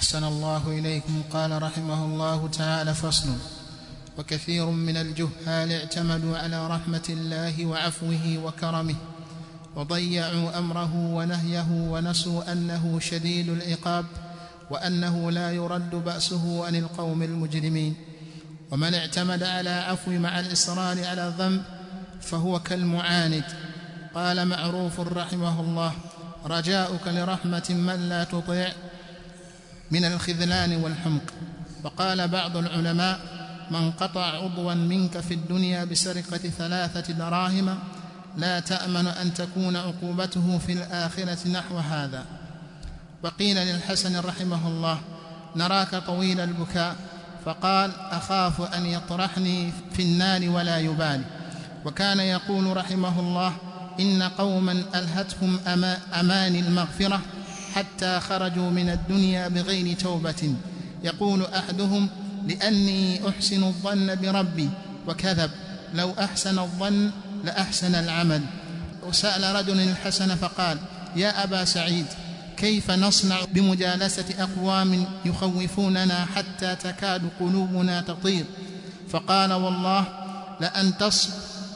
أحسن الله إليكم قال رحمه الله تعالى فصل وكثير من الجهال اعتمدوا على رحمة الله وعفوه وكرمه وضيعوا أمره ونهيه ونسوا أنه شديد العقاب وأنه لا يرد بأسه عن القوم المجرمين ومن اعتمد على عفو مع الإصرار على الذنب فهو كالمعاند قال معروف رحمه الله رجاؤك لرحمة من لا تطيع من الخذلان والحمق وقال بعض العلماء من قطع عضوا منك في الدنيا بسرقة ثلاثة دراهم لا تأمن أن تكون عقوبته في الآخرة نحو هذا وقيل للحسن رحمه الله نراك طويل البكاء فقال أخاف أن يطرحني في النار ولا يبالي وكان يقول رحمه الله إن قوما ألهتهم أما أماني المغفرة حتى خرجوا من الدنيا بغير توبة يقول أحدهم لأني أحسن الظن بربي وكذب لو أحسن الظن لأحسن العمل وسأل رجل الحسن فقال يا أبا سعيد كيف نصنع بمجالسة أقوام يخوفوننا حتى تكاد قلوبنا تطير فقال والله لأن تصب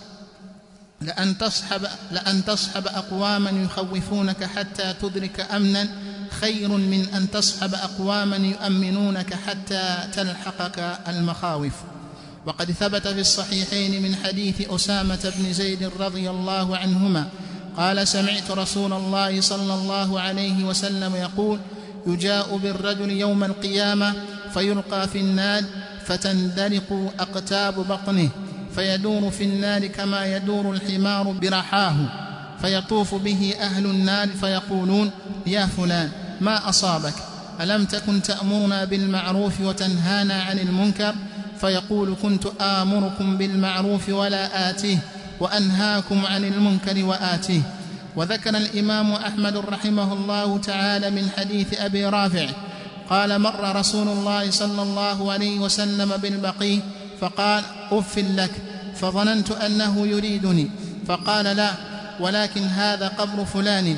لأن تصحب لأن تصحب أقواما يخوفونك حتى تدرك أمنا خير من أن تصحب أقواما يؤمنونك حتى تلحقك المخاوف وقد ثبت في الصحيحين من حديث أسامة بن زيد رضي الله عنهما قال سمعت رسول الله صلى الله عليه وسلم يقول يجاء بالرجل يوم القيامة فيلقى في النار فتندلق أقتاب بطنه فيدور في النار كما يدور الحمار برحاه فيطوف به أهل النار فيقولون يا فلان ما أصابك ألم تكن تأمرنا بالمعروف وتنهانا عن المنكر فيقول كنت آمركم بالمعروف ولا آتيه وأنهاكم عن المنكر وآتيه وذكر الإمام أحمد رحمه الله تعالى من حديث أبي رافع قال مر رسول الله صلى الله عليه وسلم بالبقي فقال أف لك فظننت أنه يريدني فقال لا ولكن هذا قبر فلان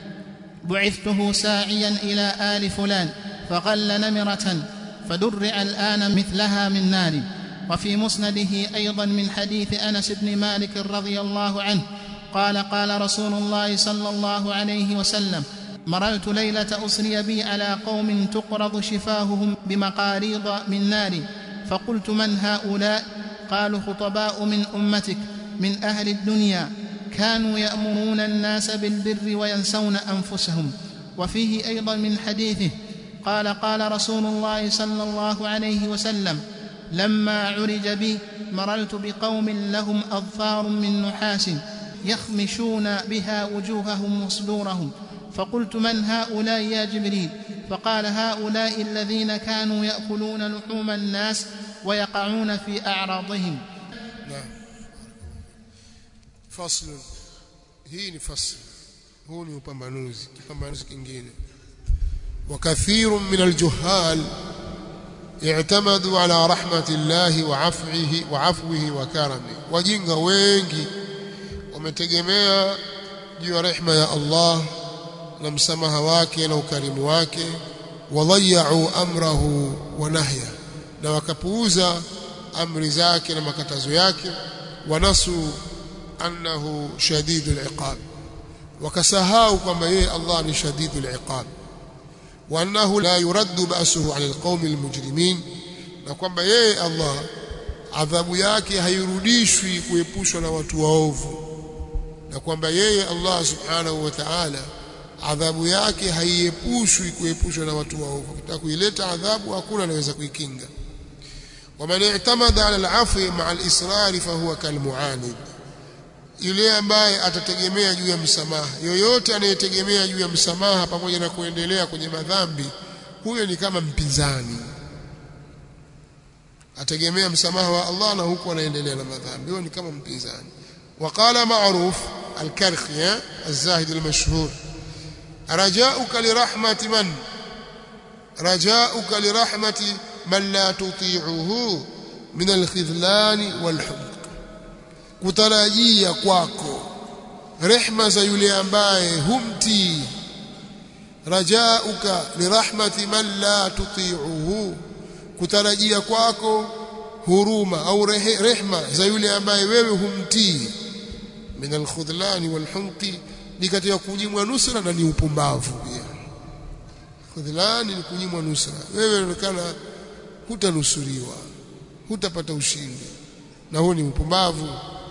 بعثته ساعيا إلى آل فلان فغل نمرة فدرع الآن مثلها من نار وفي مسنده أيضا من حديث أنس بن مالك رضي الله عنه قال قال رسول الله صلى الله عليه وسلم مررت ليلة أسري بي على قوم تقرض شفاههم بمقاريض من نار فقلت من هؤلاء قالوا خطباء من أمتك من أهل الدنيا كانوا يأمرون الناس بالبر وينسون أنفسهم وفيه أيضا من حديثه قال قال رسول الله صلى الله عليه وسلم لما عرج بي مررت بقوم لهم أظفار من نحاس يخمشون بها وجوههم وصدورهم فقلت من هؤلاء يا جبريل فقال هؤلاء الذين كانوا يأكلون لحوم الناس ويقعون في أعراضهم نعم فصل hii ni fasl huu ni upambanuzi kipambanuzi kingine وكثير من الجهال اعتمدوا على رحمة الله وعفوه وعفوه وكرمه wajinga wengi wametegemea juu ya rehema ya Allah na msamaha wake na ukarimu wake wadhayau amrahu wa nahya na wakapuuza amri zake na makatazo yake wanasu annahu shadidul iqab wakasahau kwamba yeye Allah ni shadidul iqab wa annahu la yuraddu ba'suhu 'ala alqawmi almujrimin na kwamba yeye Allah adhabu yake hairudishwi kuepushwa na watu waovu na kwamba yeye Allah subhanahu wa ta'ala adhabu yake haiepushwi kuepushwa na watu waovu kitaka kuileta adhabu hakuna anaweza kuikinga waman i'tamada 'ala al'afwi ma'a al-israr fa huwa kalmu'anid yule ambaye atategemea juu ya msamaha yoyote anayetegemea juu ya msamaha pamoja na kuendelea kwenye madhambi huyo ni kama mpinzani ategemea msamaha wa Allah na huku anaendelea na madhambi huyo ni kama mpinzani وقال معروف الكرخي الزاهد المشهور رجاؤك لرحمة من رجاؤك لرحمة من لا تطيعه من الخذلان والحمق kutarajia kwako rehma za yule ambaye humtii rajauka lirahmati man la tuti'uhu kutarajia kwako huruma au rehe, rehma za yule ambaye wewe humtii min alkhudlani walhunqi ni katika kunyimwa nusra na ni upumbavu pia khudlani ni kunyimwa nusra wewe unaonekana hutanusuriwa hutapata ushindi na huo ni upumbavu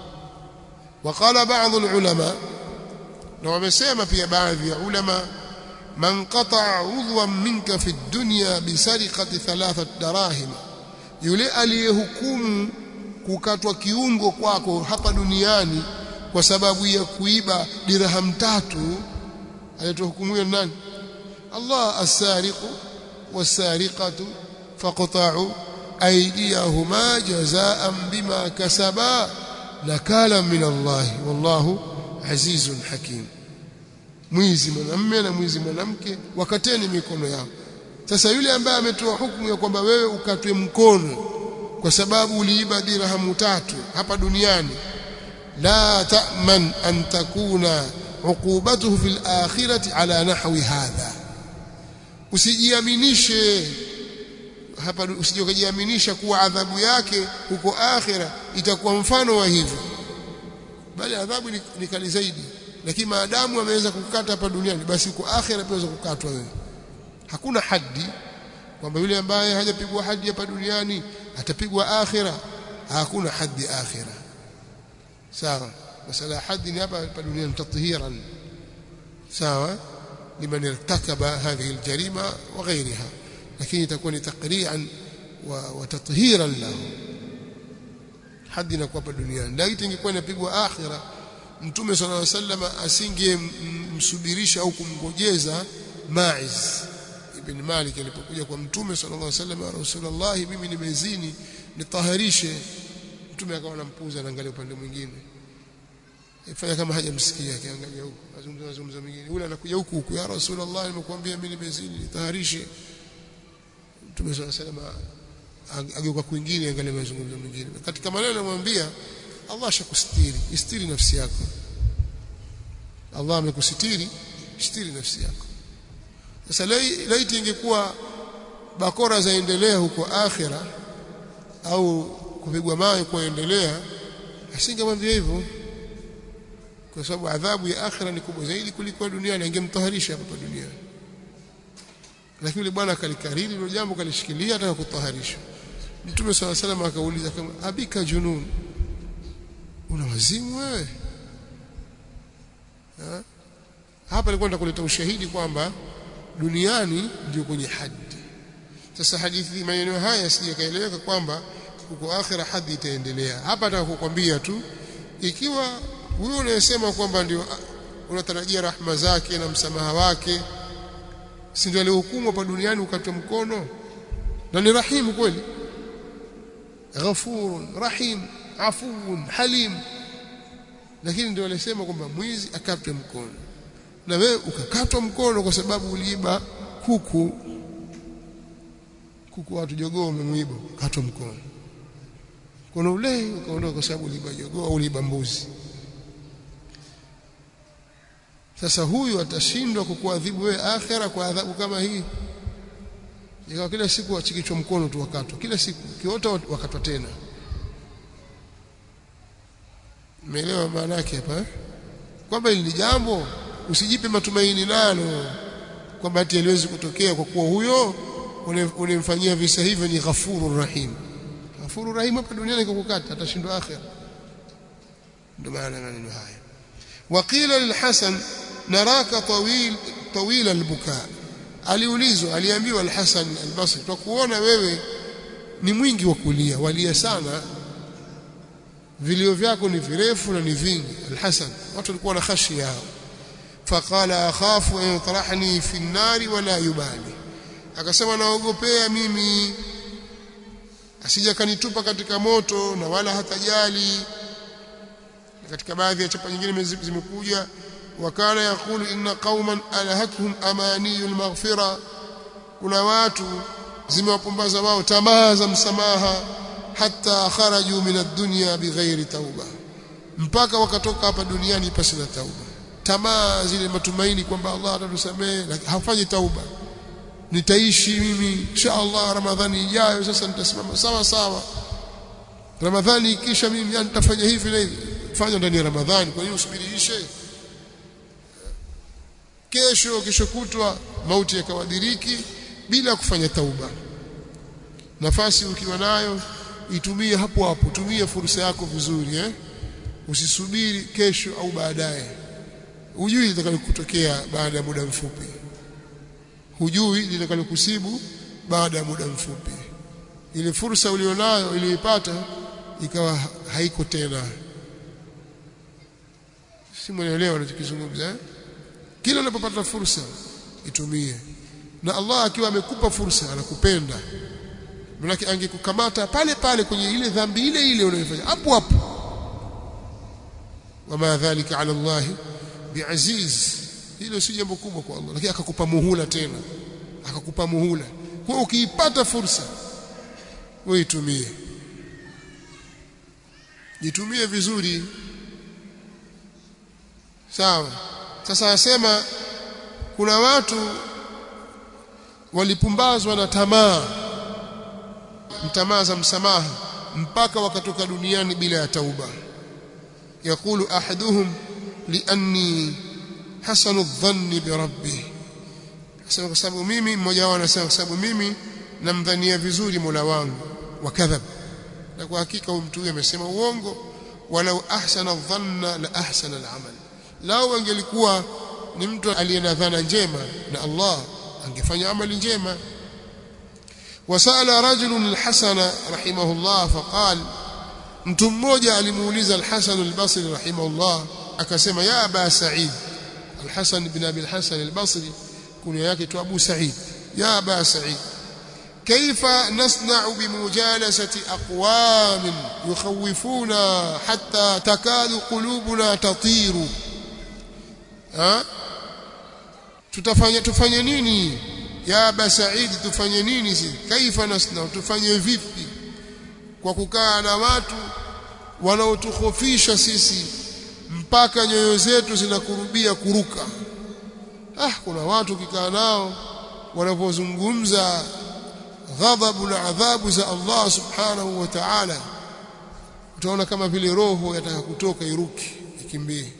وقال بعض العلماء na wamesema pia baadhi ya ulama man qata'a udwan minka fi dunya bisariqati thalathat darahim yule aliyehukumu kukatwa kiungo kwako hapa duniani kwa sababu ya kuiba dirham tatu alitoa hukumu hiyo nani Allah as-sariqu was-sariqatu faqta'u aydiyahuma jazaa'an bima kasaba nakala min Allah wallahu azizun hakim mwizi mwanamume na mwizi mwanamke wakateni mikono yao sasa yule ambaye ametoa hukumu ya kwamba wewe ukatwe mkono kwa sababu uliiba dirhamu tatu hapa duniani la ta'man an takuna uqubatuhu fil akhirati ala nahwi hadha usijiaminishe hapa usije ukajiaminisha kuwa adhabu yake huko akhira itakuwa mfano wa hivyo bali adhabu ni, ni kali zaidi lakini maadamu ameweza kukata hapa duniani basi huko akhira pia kukatwa wewe hakuna haddi kwamba yule ambaye hajapigwa haddi hapa duniani atapigwa akhira hakuna haddi akhira sawa masala haddi ni hapa hapa duniani tathiran sawa liman irtakaba hadhihi aljarima wa ghayriha lakini itakuwa ni taqri'an wa, wa tathiran lahu hadi inakuwa hapa duniani laiti ingekuwa inapigwa akhira mtume sallallahu alaihi wasallam asingemsubirisha au kumgojeza Maiz ibn Malik alipokuja kwa mtume sallallahu alaihi wasallam rasulullah mimi nimezini nitaharishe mtume akawa anampuza anaangalia upande mwingine ifanya kama hajamsikia akiangalia huko azungumza mazungumzo mengine yule anakuja huku huku ya rasulullah nimekuambia mimi nimezini nitaharishe mtume sallallahu alaihi wasallam ageuka kwingine angalia mazungumzo mengine katika maneno anamwambia Allah ashakustiri istiri nafsi yako Allah amekusitiri istiri nafsi yako sasa laiti ingekuwa bakora zaendelea huko akhira au kupigwa mawe kuendelea asingemwambia hivyo kwa sababu adhabu ya akhira ni kubwa zaidi kuliko duniani angemtaharisha hapa duniani lakini yule bwana akalikariri hilo jambo kalishikilia ataka kutaharisha Mtume swalla salam akauliza kama abika junun una wazimu wewe ha? hapa nilikuwa nitakuleta ushahidi kwamba duniani ndio kwenye hadi sasa hadithi maneno haya sijakaeleweka kwamba huko akhira hadi itaendelea hapa nataka kukwambia tu ikiwa huyo unayesema kwamba ndio unatarajia rahma zake na msamaha wake si ndio alihukumu hapa duniani ukatwa mkono na ni rahimu kweli ghafurun rahim afuun halim lakini ndio alisema kwamba mwizi akatwe mkono na wewe ukakatwa mkono kwa sababu uliiba kuku kuku watu jogoo umemuiba katwa mkono mkono ule ukaondoka kwa sababu uliiba jogoo au uliiba mbuzi sasa huyu atashindwa kukuadhibu wewe akhera kwa adhabu kama hii ikawa kila siku wachikichwa mkono tu wakatwa kila siku kiota wakatwa tena umeelewa maana yake hapa eh? kwamba hili ni jambo usijipe matumaini nalo kwamba ati haliwezi kutokea kwa kuwa huyo unemfanyia visa hivyo ni ghafurur rahim ghafurur rahim hapa duniani kukukata atashindwa akhera ndio maana maneno haya waqila lilhasan naraka tawil tawil albuka aliulizwa aliambiwa alhasan albasri tutakuona wewe ni mwingi wa kulia walia sana vilio vyako ni virefu na ni vingi alhasan watu walikuwa na khashi yao faqala akhafu an yutrahni fi an-nari wala yubali akasema naogopea mimi asija kanitupa katika moto na wala hatajali katika baadhi ya chapa nyingine zimekuja wakana yakulu inna qauman alahatuhum amaniyu almaghfira kuna watu zimewapumbaza wao tamaa za msamaha hata kharaju min ad-dunya bighairi tauba mpaka wakatoka hapa duniani pasi na tauba tamaa zile matumaini kwamba Allah atatusamehe hafanyi tauba nitaishi mimi insha Allah Ramadhani ijayo sasa nitasimama sawa sawa Ramadhani ikisha mimi nitafanya hivi na hivi fanya ndani ya Ramadhani kwa hiyo usubirishe kesho kesho kutwa mauti yakawadiriki bila kufanya tauba nafasi ukiwa nayo itumie hapo hapo tumia fursa yako vizuri eh usisubiri kesho au baadaye hujui litakalokutokea baada ya muda mfupi hujui litakalokusibu baada ya muda mfupi ile fursa ulionayo iliyoipata ikawa haiko tena si mwelewa ninachokizungumza eh? kila unapopata fursa itumie na Allah akiwa amekupa fursa anakupenda manake angekukamata pale pale kwenye ile dhambi ile ile unayofanya hapo hapo wama dhalika ala Allah biaziz hilo si jambo kubwa kwa Allah lakini akakupa muhula tena akakupa muhula kwa ukiipata fursa wewe itumie jitumie vizuri sawa sasa asema kuna watu walipumbazwa na tamaa tamaa za msamaha mpaka wakatoka duniani bila ya tauba yakulu ahaduhum lianni hasanu dhanni bi rabbi asema kwa sababu mimi mmoja wao anasema kwa sababu mimi namdhania vizuri Mola wangu wakadhab na kwa hakika huyu mtu huyu amesema uongo walau ahsana dhanna la ahsana al-amal lao angelikuwa ni mtu aliye na dhana njema na Allah angefanya amali njema wasala rajulun al-hasan rahimahullah faqal mtu mmoja alimuuliza al-hasan al-basri rahimahullah akasema ya aba sa'id al-hasan ibn abi al-hasan al-basri kunia yake tu abu sa'id ya aba sa'id كيف نصنع بمجالسة أقوام يخوفونا حتى تكاد قلوبنا تطير ها tutafanya tufanye nini ya aba said tufanye nini si kaifa nasna tufanye vipi kwa kukaa na watu wanaotukhofisha sisi mpaka nyoyo zetu zinakurubia kuruka ah kuna watu ukikaa nao wanapozungumza ghadhabu na adhabu za Allah subhanahu wa ta'ala utaona kama vile roho yataka kutoka iruki ikimbie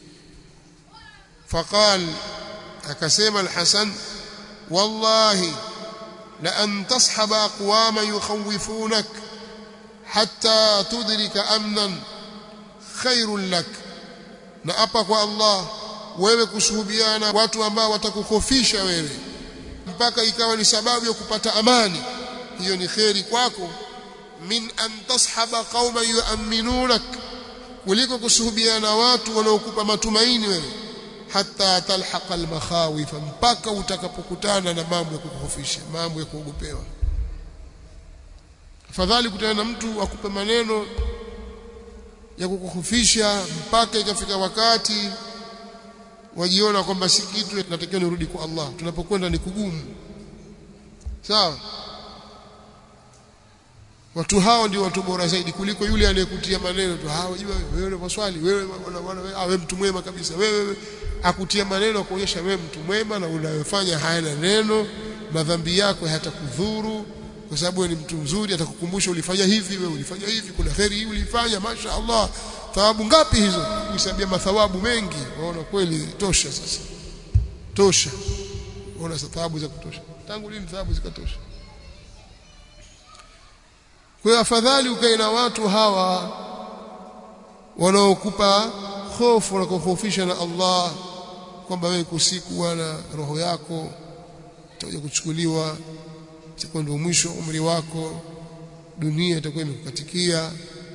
faqal akasema al-Hasan wallahi la an tashaba aqwama yukhawifunak hatta tudrika amnan khairun lak na apa kwa Allah wewe kushuhudiana watu ambao watakukhofisha wewe mpaka ikawa ni sababu ya kupata amani hiyo ni kheri kwako min an tashaba qauma yu'minunak kuliko kusuhubiana watu wanaokupa matumaini wewe hata talhaqa almakhawif mpaka utakapokutana na mambo ya kukuhofisha mambo ya kuogopewa afadhali kutana na mtu akupe maneno ya kukuhofisha mpaka ikafika wakati wajiona kwamba si kitu tunatakiwa nirudi kwa Allah tunapokwenda ni kugumu sawa watu hao ndio watu bora zaidi kuliko yule anayekutia maneno tu hao jua wewe una maswali wewe wewe mtu mwema kabisa wewe akutia maneno kuonyesha wewe mtu mwema na unayofanya hayana neno madhambi yako hayatakudhuru kwa sababu wewe ni mtu mzuri atakukumbusha ulifanya hivi wewe ulifanya hivi kuna kheri hii ulifanya masha Allah thawabu ngapi hizo kuhesabia mathawabu mengi waona kweli tosha sasa tosha waona thawabu za kutosha tangu lini thawabu zikatosha kwa hiyo afadhali ukae na watu hawa wanaokupa hofu na kuhofisha na Allah kwamba wewe kusiku bwana roho yako itakuja kuchukuliwa itakuwa ndio mwisho umri wako dunia itakuwa imekukatikia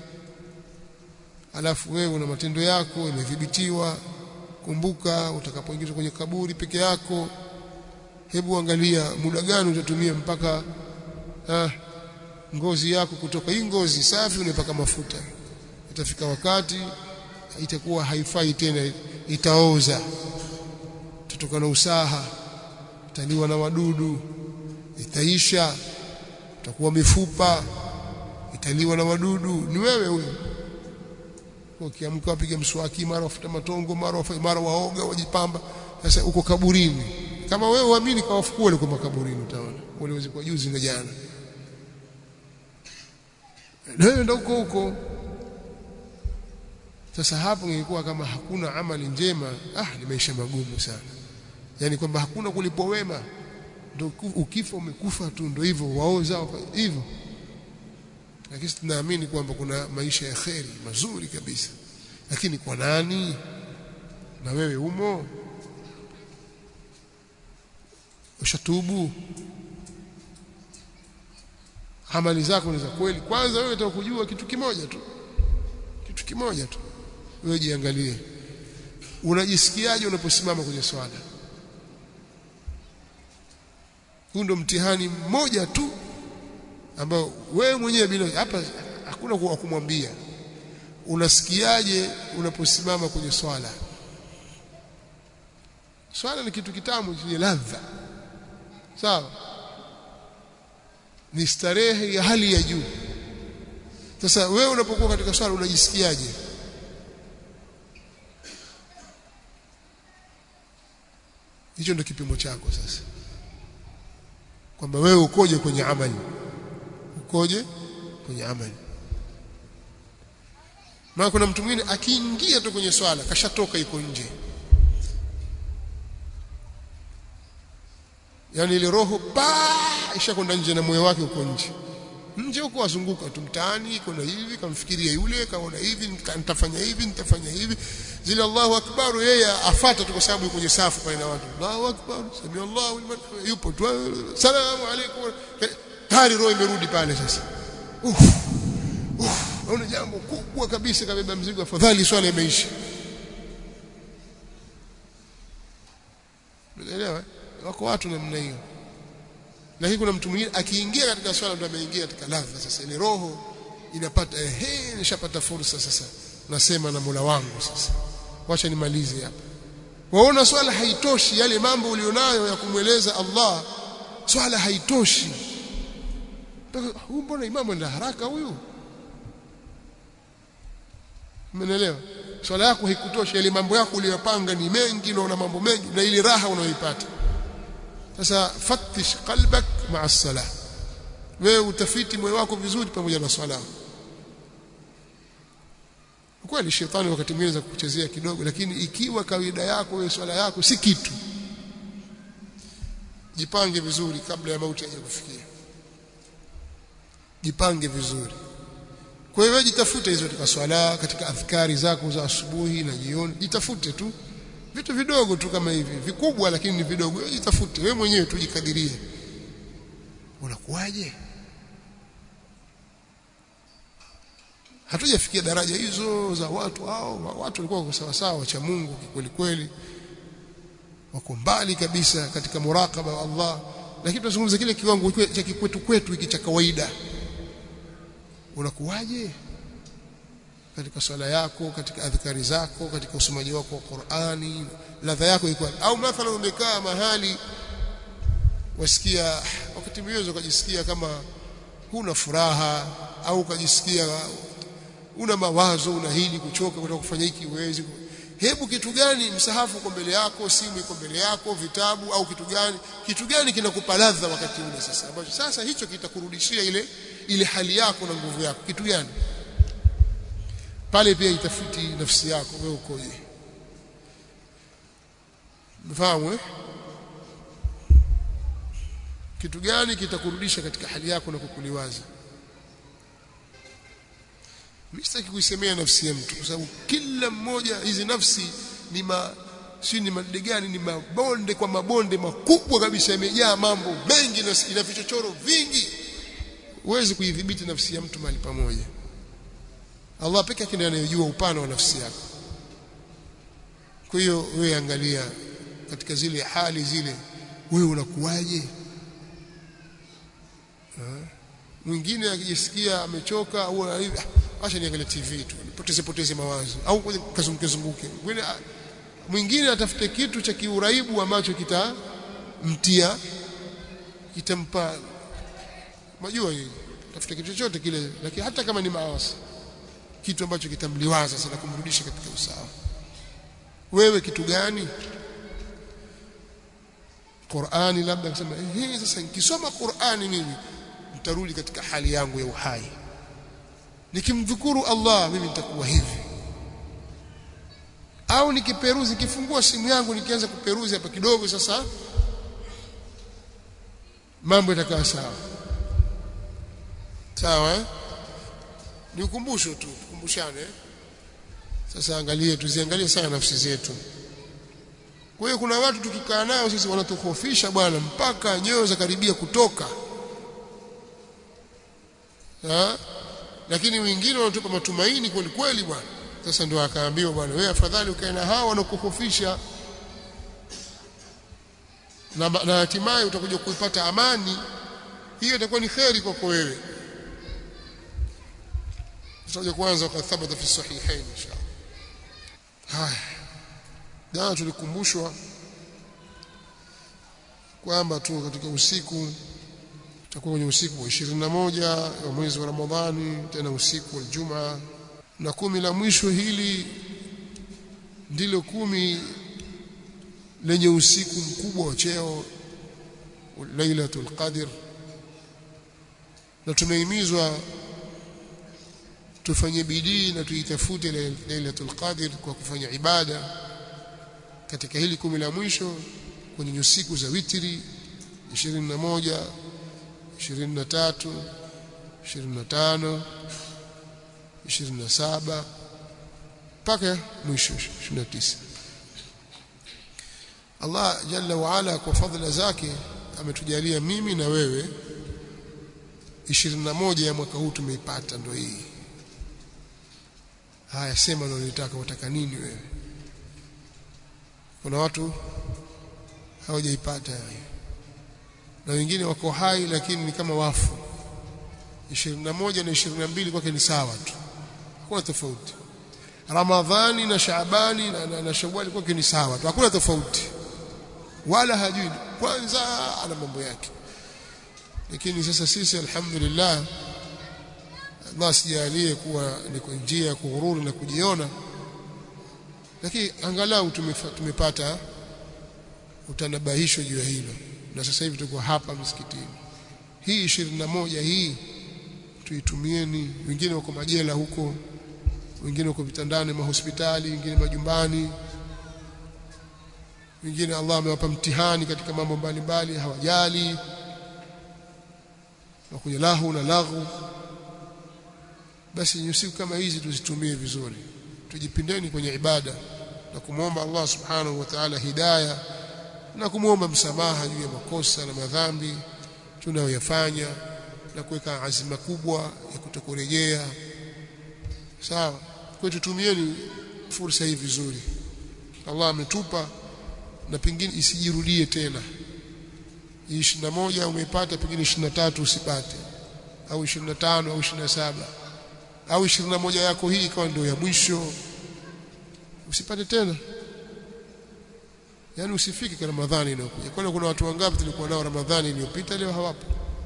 alafu wewe una matendo yako imedhibitiwa kumbuka utakapoingizwa kwenye kaburi peke yako hebu angalia muda gani utatumia mpaka ah, ngozi yako kutoka hii ngozi safi unaipaka mafuta itafika wakati itakuwa haifai tena itaoza tutoka na usaha italiwa na wadudu itaisha utakuwa mifupa italiwa na wadudu ni wewe huyo ukiamka wapiga mswaki mara wafuta matongo mara wafanye mara waoga wajipamba sasa uko kaburini kama wewe uamini kawafukua wale kwa makaburini utaona wale wazikwa juzi na jana wewe ndio huko huko sasa hapo ingekuwa kama hakuna amali njema ah ni maisha magumu sana yani kwamba hakuna kulipwa wema ndio ukifa umekufa tu ndio hivyo waoza hivyo lakini tunaamini kwamba kuna maisha ya kheri mazuri kabisa lakini kwa nani na wewe umo ushatubu amali zako ni za kweli kwanza wewe utakujua kitu kimoja tu kitu kimoja tu wewe jiangalie unajisikiaje unaposimama kwenye swala huu ndo mtihani mmoja tu ambao wewe mwenyewe bila hapa hakuna kwa kumwambia unasikiaje unaposimama kwenye swala swala ni kitu kitamu chenye ladha sawa ni starehe ya hali ya juu sasa wewe unapokuwa katika swala unajisikiaje hicho ndio kipimo chako sasa kwamba wewe ukoje kwenye amali ukoje kwenye amali maana kuna mtu mwingine akiingia tu kwenye swala kashatoka iko nje yani ile roho pa ishakwenda nje na moyo wake uko nje nje huko wazunguka tu mtaani iko na hivi kamfikiria yule kaona hivi nitafanya hivi nitafanya hivi zile Allahu akbar yeye afata tu kwa sababu yuko kwenye safu pale na watu Allahu akbar sami Allahu liman yupo tu salamu alaykum tayari roho imerudi pale sasa uff uff naona jambo kubwa kabisa kabeba mzigo afadhali swala imeisha unaelewa wako watu namna hiyo lakini kuna mtu mwingine akiingia katika swala ndo ameingia katika ladha sasa ile roho inapata ehe nishapata fursa sasa nasema na Mola wangu sasa wacha nimalize hapa waona swala haitoshi yale mambo ulionayo ya kumweleza Allah swala haitoshi huyu mbona imamu enda haraka huyu umeelewa swala yako haikutoshi yale mambo yako uliyopanga ni mengi na una mambo mengi na ile raha unayoipata sasa fatish qalbak ma'a salah wewe utafiti moyo wako vizuri pamoja na swala kweli shetani wakati mwingine za kukuchezea kidogo lakini ikiwa kawaida yako wewe swala yako si kitu jipange vizuri kabla ya mauti haja kufikia jipange vizuri kwa hiyo jitafute hizo katika swala katika adhkari zako za asubuhi na jioni jitafute tu vitu vidogo tu kama hivi vikubwa lakini ni vidogo wewe jitafute wewe mwenyewe tujikadirie unakuwaje hatujafikia daraja hizo za watu hao watu walikuwa wako sawa sawa cha Mungu kweli kweli wako mbali kabisa katika murakaba wa Allah lakini tunazungumza kile kiwango cha kikwetu kwetu hiki cha kawaida unakuwaje katika swala yako katika adhkari zako katika usomaji wako wa Qur'ani ladha yako iko au mathalan umekaa mahali wasikia wakati mwingine ukajisikia kama huna furaha au ukajisikia una mawazo una hili kuchoka kutaka kufanya hiki uwezi hebu kitu gani msahafu uko mbele yako simu iko mbele yako vitabu au kitu gani kitu gani kinakupa ladha wakati ule sasa ambacho sasa hicho kitakurudishia ile ile hali yako na nguvu yako kitu gani pale pia itafuti nafsi yako wewe ukoje mfahamu eh kitu gani kitakurudisha katika hali yako na kukuliwaza mimi sitaki kuisemea nafsi ya mtu kwa sababu kila mmoja hizi nafsi ni ma si ni madde gani ni mabonde kwa mabonde makubwa kabisa yamejaa mambo mengi na ina vichochoro vingi huwezi kuidhibiti nafsi ya mtu mahali pamoja Allah peke yake ndiye anayejua upana wa nafsi yako kwa hiyo wewe angalia katika zile hali zile wewe unakuwaje mwingine akijisikia amechoka au hivi acha niangalie TV tu nipoteze poteze mawazo au kazunguke zunguke mwingine mwingine atafute kitu cha kiuraibu ambacho kitamtia kitampa majua hii tafuta kitu chochote kile lakini hata kama ni maasi kitu ambacho kitamliwaza sana kumrudisha katika usawa wewe kitu gani Qur'ani labda kusema eh sasa nikisoma Qur'ani mimi nitarudi katika hali yangu ya uhai nikimdhukuru Allah mimi nitakuwa hivi au nikiperuzi nikifungua simu yangu nikianza kuperuzi hapa kidogo sasa mambo yatakaa sawa sawa eh? ni ukumbusho tu tukumbushane eh? sasa angalie tuziangalie sana nafsi zetu kwa hiyo kuna watu tukikaa nao sisi wanatukhofisha bwana mpaka nyoyo za karibia kutoka ha? lakini wengine wanatupa matumaini kweli kweli bwana sasa ndio akaambiwa bwana wewe afadhali ukae na hao wanakukhofisha na na hatimaye utakuja kuipata amani hiyo itakuwa ni kheri kwako wewe tutakuja kwanza wakati thabata fi sahihain inshallah haya jana tulikumbushwa kwamba tu katika usiku tutakuwa kwenye usiku wa 21 wa mwezi wa Ramadhani tena usiku wa Ijumaa na kumi la mwisho hili ndilo kumi lenye usiku mkubwa wa cheo Lailatul Qadr na tumehimizwa tufanye bidii na tuitafute Lailatul Qadr kwa kufanya ibada katika hili kumi la mwisho kwenye usiku za witri 21 23 25 27 mpaka mwisho 29 Allah jalla wa ala kwa fadhila zake ametujalia mimi na wewe 21 ya mwaka huu tumeipata ndio hii haya sema unalotaka wataka nini wewe kuna watu hawajaipata na wengine wako hai lakini ni kama wafu 21 na 22 kwake ni sawa tu hakuna tofauti Ramadhani na Shaabani na, na, na Shawwali kwake ni sawa tu hakuna tofauti wala hajui kwanza ana mambo yake lakini sasa sisi alhamdulillah Allah sijalie kuwa ni kwa njia ya kughururi na kujiona lakini angalau tumepata utanabahisho juu ya hilo na sasa hivi tuko hapa msikitini hii 21 hii tuitumieni wengine wako majela huko wengine wako vitandani mahospitali wengine majumbani wengine Allah amewapa mtihani katika mambo mbalimbali hawajali na kwenye lahu na laghu basi siku kama hizi tuzitumie vizuri tujipindeni kwenye ibada na kumwomba Allah subhanahu wa ta'ala hidayah na kumwomba msamaha juu ya makosa na madhambi tunayoyafanya na kuweka azima kubwa ya kutokurejea sawa kwa tutumieni fursa hii vizuri Allah ametupa na pengine isijirudie tena 21 umeipata pengine 23 usipate au 25 au 27 au 21 yako hii ikawa ndio ya mwisho usipate tena yani usifike kwa Ramadhani inayokuja kwani kuna watu wangapi tulikuwa nao Ramadhani iliyopita leo hawapo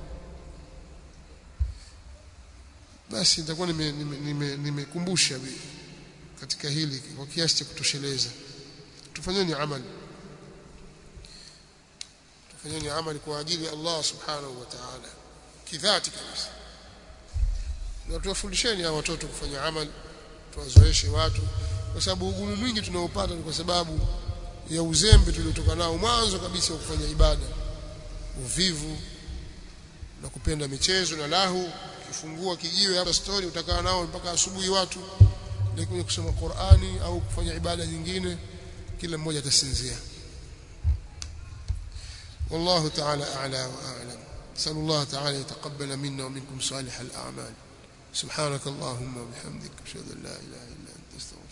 basi nitakuwa nimekumbusha nime, nime, nime katika hili kwa kiasi cha kutosheleza tufanyeni amali tufanyeni amali kwa ajili ya Allah subhanahu wa ta'ala kidhati kabisa na tuwafundisheni hao watoto kufanya amali tuwazoeshe watu kwa sababu ugumu mwingi tunaopata ni kwa sababu ya uzembe tuliotoka nao mwanzo kabisa wa kufanya ibada uvivu na kupenda michezo na lahu kifungua kijiwe hapa story utakaa nao mpaka asubuhi watu lakini kusoma Qur'ani au kufanya ibada nyingine kila mmoja atasinzia والله تعالى أعلى وأعلم نسأل الله تعالى يتقبل منا ومنكم صالح الأعمال سبحانك اللهم وبحمدك أشهد أن لا إله إلا أنت